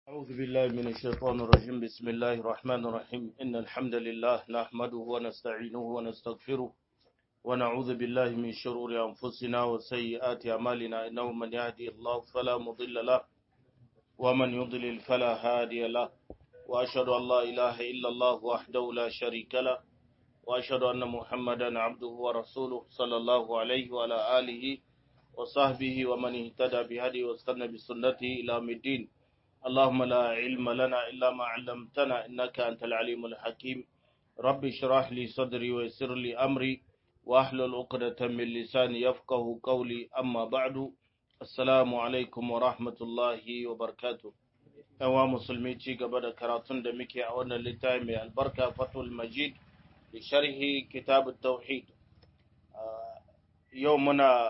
أعوذ بالله من الشيطان الرجيم بسم الله الرحمن الرحيم إن الحمد لله نحمده ونستعينه ونستغفره ونعوذ بالله من شرور أنفسنا وسيئات أعمالنا إنه من يهدي الله فلا مضل له ومن يضلل فلا هادي له وأشهد أن لا إله إلا الله وحده لا شريك له وأشهد أن محمدا عبده ورسوله صلى الله عليه وعلى آله وصحبه ومن اهتدى بهدي واستنى بسنته إلى يوم الدين اللهم لا علم لنا إلا ما علمتنا إنك أنت العليم الحكيم رب اشرح لي صدري ويسر لي أمري واحلل عقدة من لساني يفقه قولي أما بعد السلام عليكم ورحمة الله وبركاته yawa musulmi ci gaba da karatun da muke a wannan littafi mai albarka fatul majid da sharhi kitab tauhid yau muna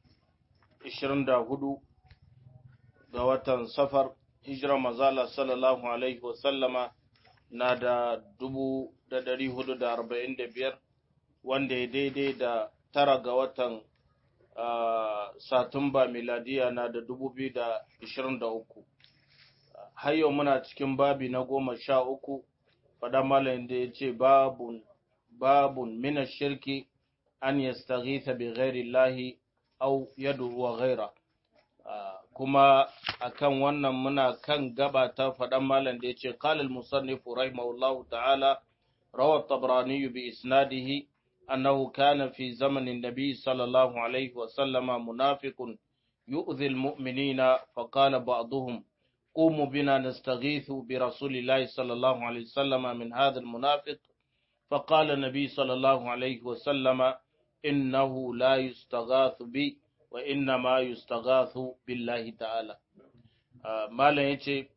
24 ga watan safar hijirar mazala sallallahu alaihi wasallama na da dubu da dari hudu da arba'in da biyar wanda ya daidai da tara ga watan satumba miladiya na da dubu biyu da ishirin da uku har yau muna cikin babi na goma sha uku faɗa malayin da ya ce babun babun mina shirki an yastaghitha bi ghairi llahi au yadu wa ghaira kuma akan wannan muna kan gaba ta faɗan malam da ya ce qalal musannif rahimahullahu ta'ala rawa tabrani bi isnadihi annahu kana fi zamanin nabi sallallahu alaihi wa sallama munafiqun yu'dhi almu'minina fa qala ba'dhum قوموا بنا نستغيث برسول الله صلى الله عليه وسلم من هذا المنافق فقال النبي صلى الله عليه وسلم إنه لا يستغاث بي wa inna ma yustaghathu billahi ta'ala malam yace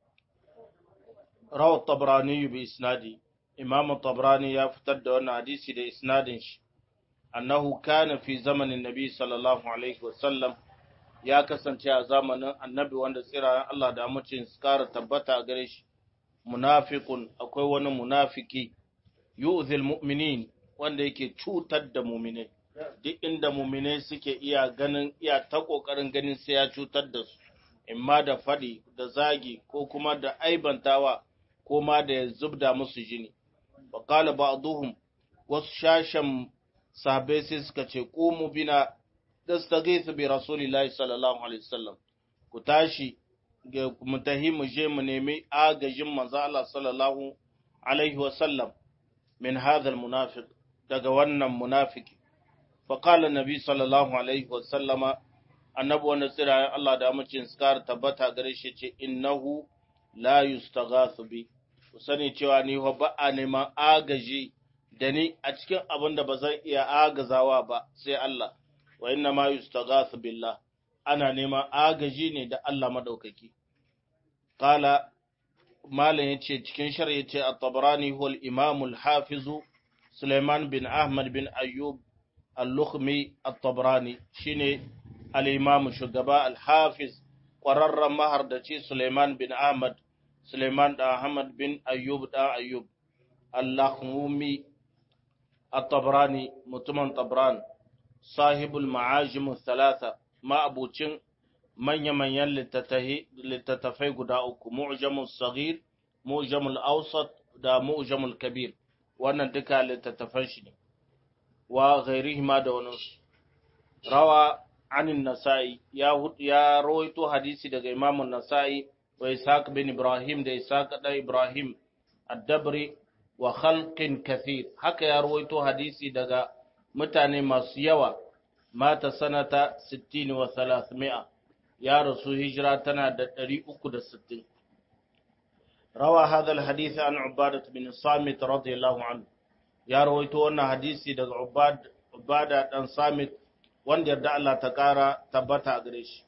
rawa tabrani bi isnadi imam tabrani ya fitar da wannan hadisi da isnadin shi annahu kana fi zamanin nabi sallallahu alaihi wasallam ya kasance a zamanin annabi wanda tsirayen Allah da mucin kara tabbata a gare shi munafiqun akwai wani munafiki yu'zil mu'minin wanda yake cutar da mu'minai duk inda muminai suke iya ganin iya ta ƙoƙarin ganin sai ya cutar da su, imma da faɗi da zagi ko kuma da aibantawa ko ma da ya zubda musu jini. Baƙala ba wasu shashen sahabai sai suka ce, ƙumu bina da su su bi Rasulillahi sallallahu Alaihi wasallam, ku tashi mu tahi mu je mu nemi agajin manzo Allah sallallahu Alaihi wasallam min hadal munafiq daga wannan munafiki. faƙala nabi sallallahu alaihi wasallama annabi wanda tsirayen Allah da amincin skar tabbata gare shi ce innahu la yustaghathu bi ku sani cewa ni wa ba a neman agaji da ni a cikin abin da ba zan iya agazawa ba sai Allah wa inna ma yustaghathu billah ana neman agaji ne da Allah madaukaki qala malam yace cikin shari'a yace at-tabarani huwa al-imam al-hafiz Sulaiman bin Ahmad bin Ayyub al-Lukhmi at-Tabrani shine al-Imam shugaba al-Hafiz ƙwararren mahardaci Suleiman bin Ahmad Suleiman da Ahmad bin Ayyub da Ayyub al-Lakhmi at-Tabrani mutumin Tabran sahibul ma'ajim thalatha ma'abucin manya-manyan littattafai guda uku mu'jamul saghir mu'jamul awsat da mu'jamul kabir wannan duka littattafan shi ne wa ghairihima da wani rawa anin nasa'i ya ya rawaito hadisi daga imamun nasa'i wa ishaq bin ibrahim da ishaq da ibrahim ad-dabri wa khalqin kathir haka ya rawaito hadisi daga mutane masu yawa mata sanata 60 wa 300 ya rasu hijira tana da 360 rawa hadha al-hadith an ubadah bin samit radiyallahu anhu ya rawaito wannan hadisi daga Ubada dan Samit wanda yarda Allah ta ƙara tabbata a gare shi.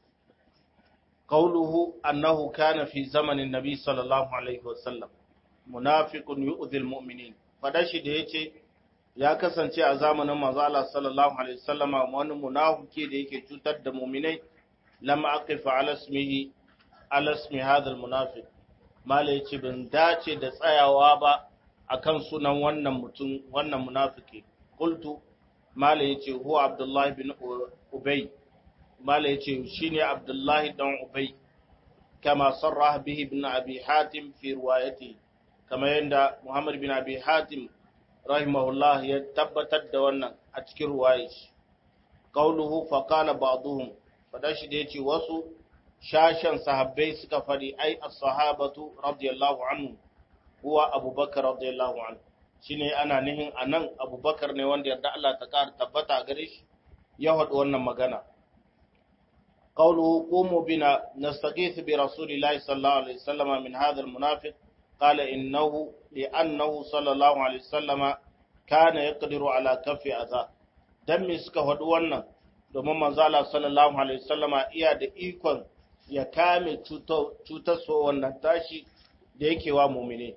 Qauluhu annahu kana fi zamanin Nabi sallallahu alaihi wasallam munafiqun yu'dhi almu'minin fada shi da yace ya kasance a zamanin manzo Allah sallallahu alaihi wasallam wani munafiki da yake cutar da mu'minai lam aqif ala ismihi ala ismi hadha almunafiq mala yace ban dace da tsayawa ba akan sunan wannan mutum wannan munafiki qultu mala yace huwa abdullahi bin ubay mala yace shine abdullahi dan ubay كما صرح به ابن أبي حاتم في روايته كما يندى محمد بن أبي حاتم رحمه الله يتبتد دوانا أتكر روايش قوله فقال بعضهم فداش ديتي وسو شاشا صحابي سكفري أي الصحابة رضي الله عنه هو أبو بكر رضي الله عنه shine ana nihin anan abubakar ne wanda yarda Allah ta ƙara tabbata gare shi ya haɗu wannan magana قوله قوموا بنا نستغيث برسول الله صلى الله عليه وسلم من هذا المنافق قال إنه لأنه صلى الله عليه وسلم كان يقدر على كف أذى دم suka faɗi wannan domin manzala sallallahu alaihi wasallama iya da ikon ya kame cutar so wannan tashi da yake wa mumine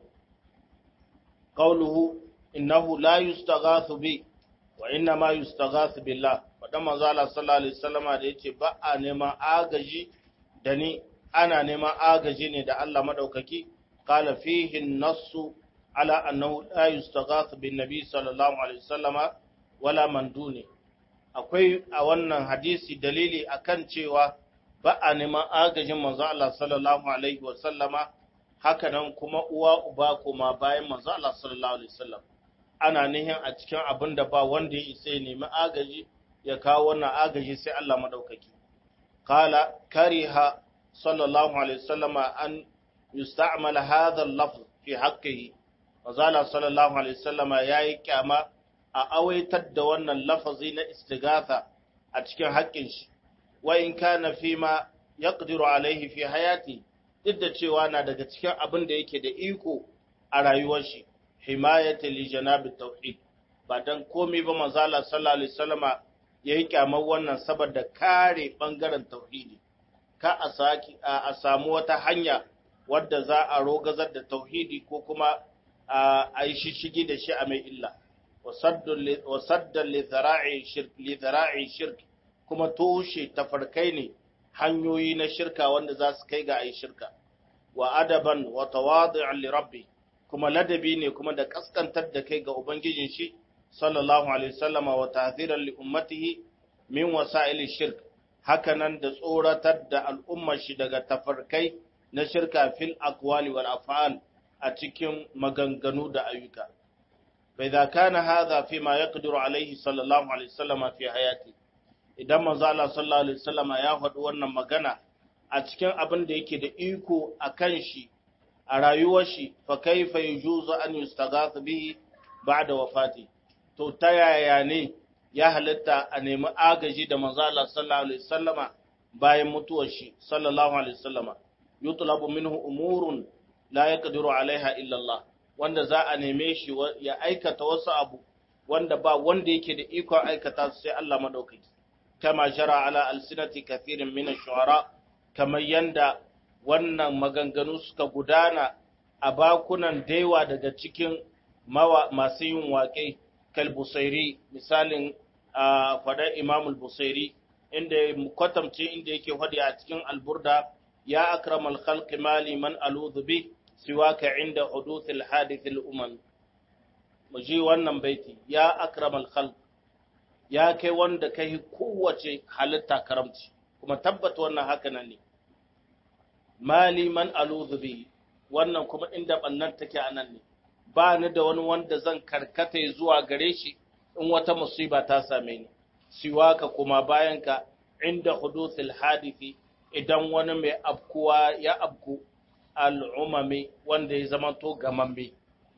qawluhu innahu la yustaghathu bi wa inna ma yustaghathu billah faɗa manzala sallallahu alaihi wasallama da yace ba a neman agaji da ni ana neman agaji ne da Allah madaukaki qala fihi an-nassu ala annahu la yustaghath bin nabi sallallahu alaihi wasallama wala man duni akwai a wannan hadisi dalili akan cewa ba a neman agajin manzo Allah sallallahu alaihi wasallama haka nan kuma uwa uba kuma bayan manzo Allah sallallahu alaihi wasallam ana nihin a cikin abin da ba wanda ya isa ya nemi agaji ya kawo wannan agaji sai Allah madaukaki qala kariha sallallahu alaihi wasallam an yusta'mal hadha al-lafz fi haqqihi wazala sallallahu alaihi wasallam yayi kyama a awaitar da wannan lafazi na istighatha a cikin haƙƙin shi wa in kana fi ma yaqdiru alaihi fi hayati duk da cewa na daga cikin abin da yake da iko a rayuwar shi himayati li janabi tauhid ba dan komai ba manzala sallallahu alaihi wasallama ya yi kyamar wannan saboda kare ɓangaren tauhidi ka a saki a samu wata hanya wadda za a rogazar da tauhidi ko kuma a yi shishigi da shi a mai illa wasaddan lizara'i shirk kuma toshe tafarkai ne hanyoyi na shirka wanda za su kai ga a yi shirka wa adaban wa tawadi'an li rabbi kuma ladabi ne kuma da kaskantar da kai ga ubangijin shi sallallahu alaihi wasallama wa tahziran li ummatihi min wasa'il shirk hakanan da tsoratar da al'ummar shi daga tafarkai na shirka fil aqwali wal af'al a cikin maganganu da ayyuka fa idza kana hadha fi ma yaqdiru alaihi sallallahu alaihi wasallama fi hayati idan manzo Allah sallallahu alaihi wasallama ya faɗi wannan magana a cikin abin da yake da iko akan shi a rayuwar shi fa kaifa yujuzu an yustaghath bihi ba'da wafati to ta yaya ne ya halitta a nemi agaji da manzo Allah sallallahu alaihi wasallama bayan mutuwar shi sallallahu alaihi wasallama yutlabu minhu umurun la yaqdiru alaiha illa Allah wanda za a neme shi ya aikata wasu abu wanda ba wanda yake da ikon aikata su sai Allah madaukaki kama jara ala alsinati kathirin min ash-shu'ara kamar yanda wannan maganganu suka gudana a bakunan daiwa daga cikin masu yin waƙe kalbusairi misalin a fadar imamul busairi inda kwatamce inda yake hadi a cikin alburda ya akramal khalqi mali man aludhu bi siwaka inda huduthil hadithil umam muji wannan baiti ya akramal khalq ya kai wanda kai kowace halitta karamci kuma tabbata wannan haka nan ne mali man aludhu bi wannan kuma inda bannan take anan ne ba ni da wani wanda zan karkata zuwa gare shi in wata musiba ta same ni siwaka kuma bayanka inda huduthil hadithi idan wani mai abkuwa ya abku al'umami wanda ya zama to gamamme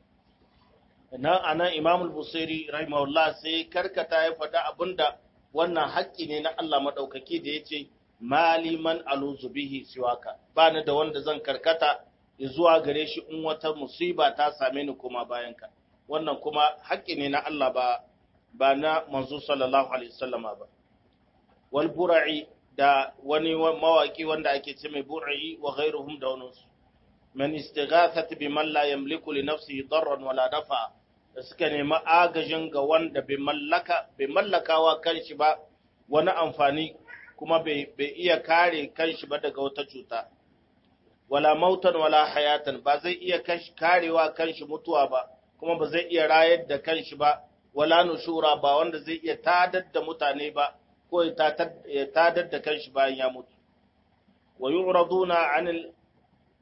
nan anan imam al-busairi rahimahullah sai karkata ya faɗa abinda wannan haƙƙi ne na Allah madaukaki da yace mali man aluzu bihi siwaka ba ni da wanda zan karkata zuwa gare shi in wata musiba ta same ni kuma bayanka wannan kuma haƙƙi ne na Allah ba ba na manzo sallallahu alaihi wasallama ba wal bura'i da wani mawaki wanda ake ce mai bura'i wa ghairuhum da wani su man istighathat bi man la yamliku li nafsihi darran wala dafa da suka nemi agajin ga wanda bai mallaka bai mallakawa kanshi ba wani amfani kuma bai iya kare kanshi ba daga wata cuta wala mautan wala hayatan ba zai iya karewa kanshi mutuwa ba kuma ba zai iya rayar da kanshi ba wala nushura ba wanda zai iya tadar da mutane ba ko ya tadar da kanshi bayan ya mutu wa yu'raduna anil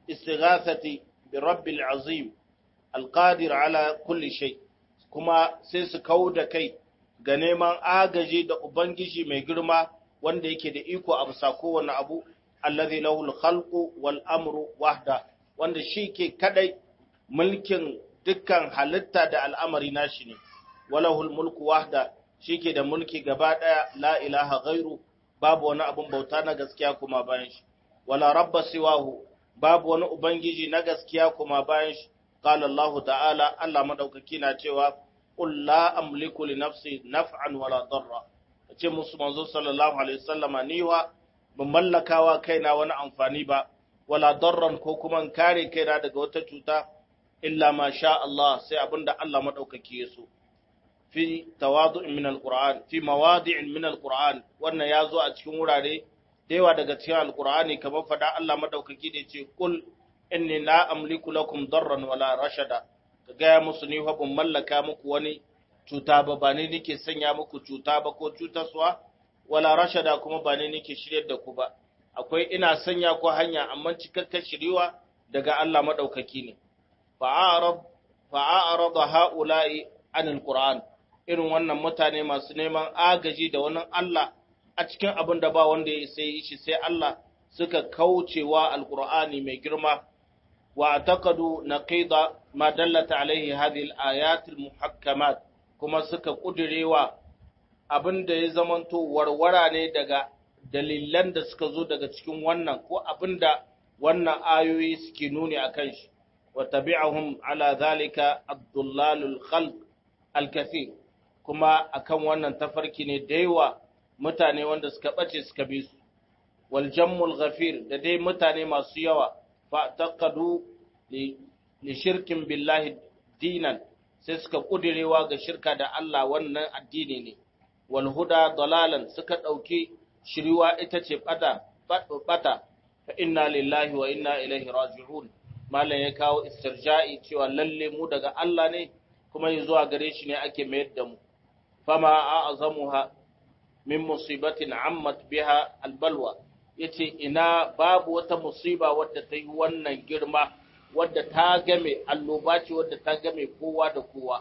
istighathati bi rabbil azim alqadir ala kulli shay kuma sai su kau da kai ga neman agaji da ubangiji mai girma wanda yake da iko a bisa kowane abu allazi lahu al-khalqu wal amru wahda wanda shi ke kadai mulkin dukkan halitta da al'amari nashi ne walahul mulku wahda shi ke da mulki gaba daya la ilaha ghairu babu wani abun bauta na gaskiya kuma bayan shi wala rabba siwahu babu wani ubangiji na gaskiya kuma bayan shi qala Allah ta'ala Allah madaukaki na cewa qul la amliku li nafsi naf'an wala darra ce musu manzo sallallahu alaihi wasallama ni wa ban mallakawa kaina wani amfani ba wala darran ko kuma kare kaina daga wata cuta illa ma sha Allah sai abinda Allah madaukaki ya so fi tawadu'in min alquran fi mawadi'in min alquran wannan yazo a cikin wurare da yawa daga cikin alqurani kamar fada Allah madaukaki da ce kul inni la amliku lakum darran wala rashada ka gaya musu ni fa ban mallaka muku wani cuta ba ba ne nake sanya muku cuta ba ko cutarsuwa wala rashada kuma ba ne nake shiryar da ku ba akwai ina sanya ku hanya amma cikakken shiriwa daga Allah madaukaki ne fa'arad fa'arad ha'ula'i anil qur'an irin wannan mutane masu neman agaji da wani Allah a cikin abin da ba wanda ya sai shi sai Allah suka kaucewa alqur'ani mai girma wa taqadu naqida ma dallata alaihi hadhihi al-ayat al-muhakkamat kuma suka kudirewa abin da ya zamanto warwara ne daga dalilan da suka zo daga cikin wannan ko abin da wannan ayoyi suke nuni a kan shi wa tabi'ahum ala zalika abdullalul khalq al-kathir kuma akan wannan tafarki ne da yawa mutane wanda suka bace suka bi su wal jammul ghafir da dai mutane masu yawa fa taqadu li shirkin billahi dinan sai suka kudirewa ga shirka da Allah wannan addini ne wal huda dalalan suka dauki shiriwa ita ce bata bata fa inna lillahi wa inna ilaihi raji'un malam ya kawo istirja'i cewa lalle mu daga Allah ne kuma yi zuwa gare shi ne ake mayar da mu fama a'zamuha min musibatin ammat biha albalwa yace ina babu wata musiba wadda ta yi wannan girma wadda ta game alloba ce wadda ta game kowa da kowa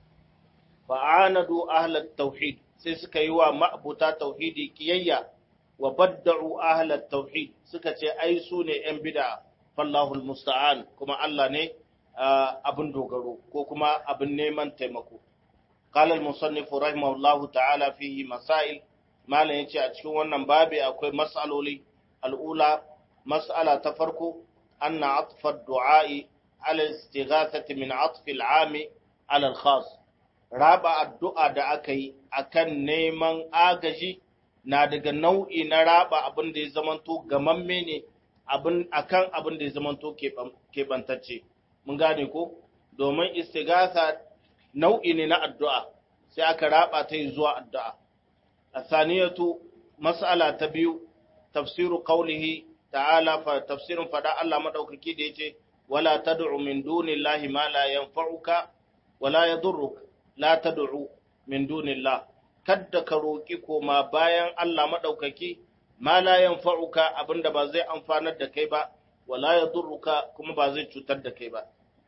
fa'anadu ahlat tauhid sai suka yi wa ma'abuta tauhidi kiyayya wa badda'u ahlat tauhid suka ce ai su ne yan bid'a fallahu almusta'an kuma Allah ne abin dogaro ko kuma abin neman taimako qala al-musannif rahimahullahu ta'ala fihi masail malam yace a cikin wannan babi akwai mas'aloli al'ula mas'ala ta farko أن عطف الدعاء على الاستغاثة من عطف العام على الخاص رابع الدعاء da aka yi akan neman agaji na daga nau'i na raba abin da ya zamanto gamamme ne abin akan abin da ya zamanto keɓantacce mun gane ko domin istighatha nau'i ne na addu'a sai aka raba ta zuwa addu'a asaniyatu mas'ala ta biyu tafsiru qawlihi ta'ala fa tafsirin fada Allah madaukaki da yace wala tad'u min dunillahi ma la yanfa'uka wala yadurruka la tad'u min dunillah kadda ka roki koma bayan Allah madaukaki ma la yanfa'uka abinda ba zai amfanar da kai ba wala yadurruka kuma ba zai cutar da kai ba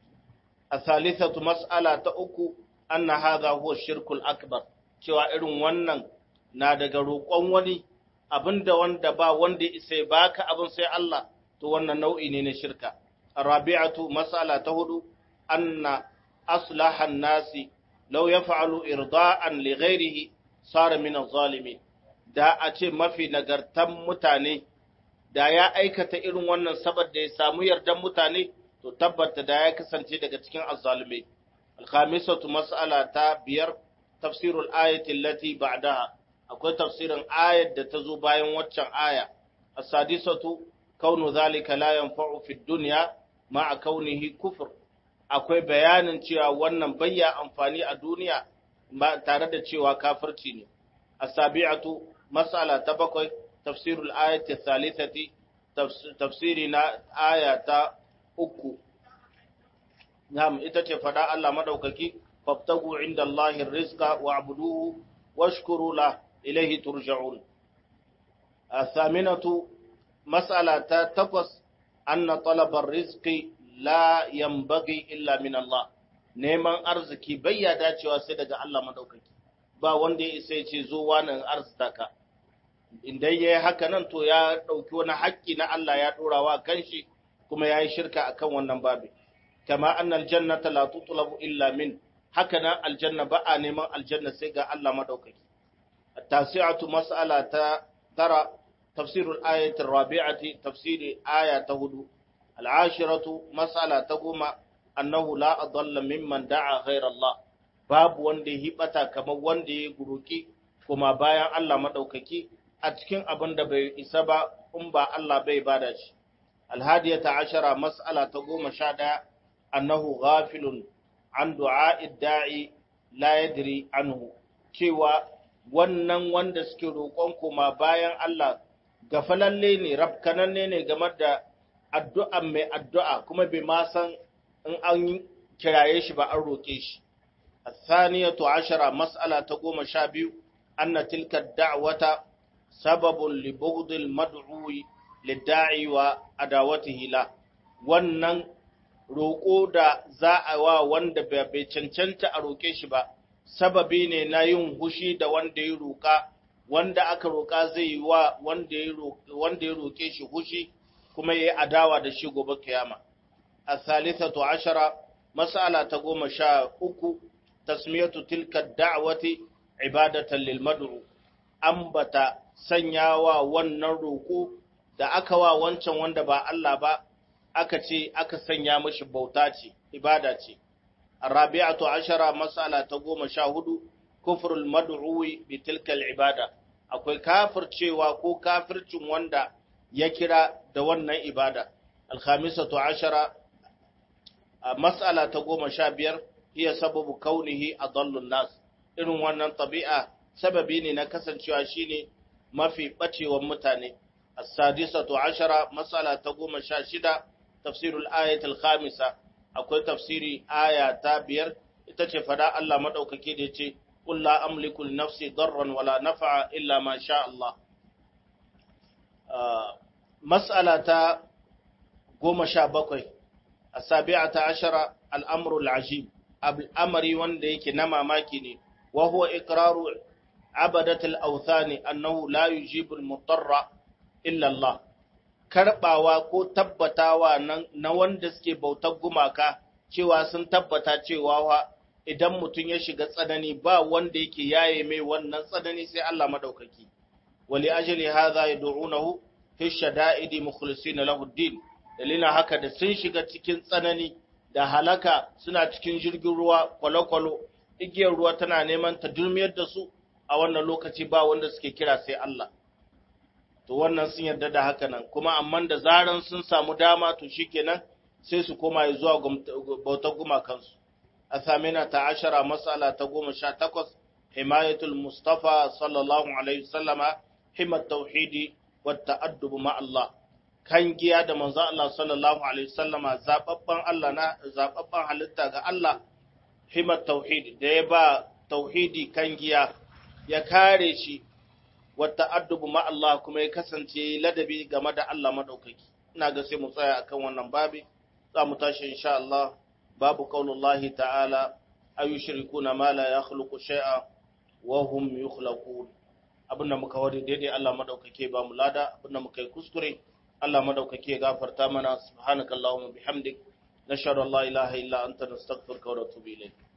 asalisatu mas'ala ta uku anna hadha huwa shirkul akbar cewa irin wannan na daga roƙon wani abinda wanda ba wanda isa baka abin sai Allah to wannan nau'i ne na shirka rabi'atu mas'ala ta hudu anna aslaha nasi law yaf'alu irda'an li ghairihi sara min az-zalimin da a ce mafi nagartan mutane da ya aikata irin wannan saboda ya samu yardan mutane to tabbata da ya kasance daga cikin azzalimai al-khamisatu mas'ala ta biyar tafsirul ayati allati ba'daha akwai tafsirin ayar da ta zo bayan waccan aya as-sadisatu kaunu zalika la yanfa'u fi dunya ma'a kaunihi kufr akwai bayanin cewa wannan bayya amfani a duniya ba tare da cewa kafirci ne as-sabi'atu mas'ala ta bakwai tafsirul ayati thalithati tafsiri na aya ta uku Na'am ita ce fada Allah madaukaki fabtagu inda Allahi rizqa wa'buduhu washkuru lahu إليه ترجعون الثامنة مسألة تقص anna talabar rizqi la yanbaghi illa min Allah neman arziki bai ya dacewa sai daga Allah madaukaki ba wanda ya isa ya ce zo wannan arzitaka idan yayi haka nan to ya dauki wani haƙƙi na Allah ya dora wa kanshi kuma yayi shirka akan wannan babi kama annal jannata la tutlabu illa min haka nan aljanna ba a neman aljanna sai ga Allah madaukaki at-tasi'atu mas'ala ta tara tafsirul ayati rabi'ati tafsiri aya ta hudu al-ashiratu mas'ala ta goma annahu la adalla mimman da'a ghayra Allah babu wanda ya hibata kamar wanda ya guruki kuma bayan Allah madaukaki a cikin abin da bai isa ba in ba Allah bai bada shi alhadiyata ashara mas'ala ta goma sha ɗaya annahu ghafilun an du'a'id da'i la yadri anhu cewa wannan wanda suke roƙon kuma bayan Allah gafalalle ne rafkananne ne game da addu'a mai addu'a kuma bai ma san in an kiraye shi ba an roƙe shi الثانية عشرة مسألة تقوم شابيو أن تلك الدعوة سبب لبغض المدعو للداعي وأداوته له wannan roƙo da za a wa wanda bai cancanta a roƙe shi ba sababi ne na yin hushi da wanda ya roƙa wanda aka roƙa zai yi wa wanda ya roƙe shi hushi kuma ya yi adawa da shi gobe kiyama a salisatu ashara mas'ala ta goma sha uku tasmiyatu tilka da'wati ibadatan lil mad'u ambata sanyawa wannan roko da aka wa wancan wanda ba Allah ba aka ce aka sanya mishi bauta ce ibada ce arabi'atu ashara mas'ala ta goma sha hudu kufrul mad'uwi bi tilka ibada akwai kafircewa ko kafircin wanda ya kira da wannan ibada alkhamisatu ashara mas'ala ta goma sha biyar hiya sababu kaunihi adallun nas irin wannan tabi'a sababi ne na kasancewa shine mafi bacewan mutane as-sadisatu ashara mas'ala ta goma sha shida tafsirul ayat al-khamisa akwai tafsiri aya ta biyar ita ce fada Allah madaukake da yace qul la amliku li nafsi darran wala naf'a illa ma sha Allah mas'ala ta goma sha bakwai as-sabi'ata ashara al-amru al-ajib al'amari wanda yake na mamaki ne, wa huwa ikraru abadatul authani annahu la yujibul mutarra illa Allah. Karɓawa ko tabbatawa na wanda suke bautar gumaka cewa sun tabbata cewa wa idan mutum ya shiga tsanani ba wanda yake yaye mai wannan tsanani sai Allah madaukaki. Wali ajali hadha yad'unahu fi shada'idi mukhlisina lahu din dalilin haka da sun shiga cikin tsanani da halaka suna cikin jirgin ruwa kwalo-kwalo igiyar ruwa tana neman ta dulmiyar da su a wannan lokaci ba wanda suke kira sai Allah to wannan sun yarda da haka nan kuma amma da zaran sun samu dama to shikenan sai su koma zuwa bautar gumakansu a samina ta ashara masala ta goma sha takwas himayatul mustafa sallallahu alaihi wasallama himat tauhidi wa ta'addubu ma Allah kan giya da manzo Allah sallallahu alaihi wasallama zababban Allah na zababban halitta ga Allah himat tauhid da ya ba tauhidi kan giya ya kare shi wa ta'addubu ma Allah kuma ya kasance ladabi game da Allah madaukaki ina ga sai mu tsaya akan wannan babi za mu tashi insha Allah babu qaulullahi ta'ala ayushrikuna ma la yakhluqu shay'a wa hum yukhlaqun abinda muka wadi daidai Allah madaukake ba mu lada abinda muka yi kuskure Allah madaukake gafarta mana subhanakallahumma bihamdik nashhadu an la ilaha illa anta nastaghfiruka wa natubu ilayk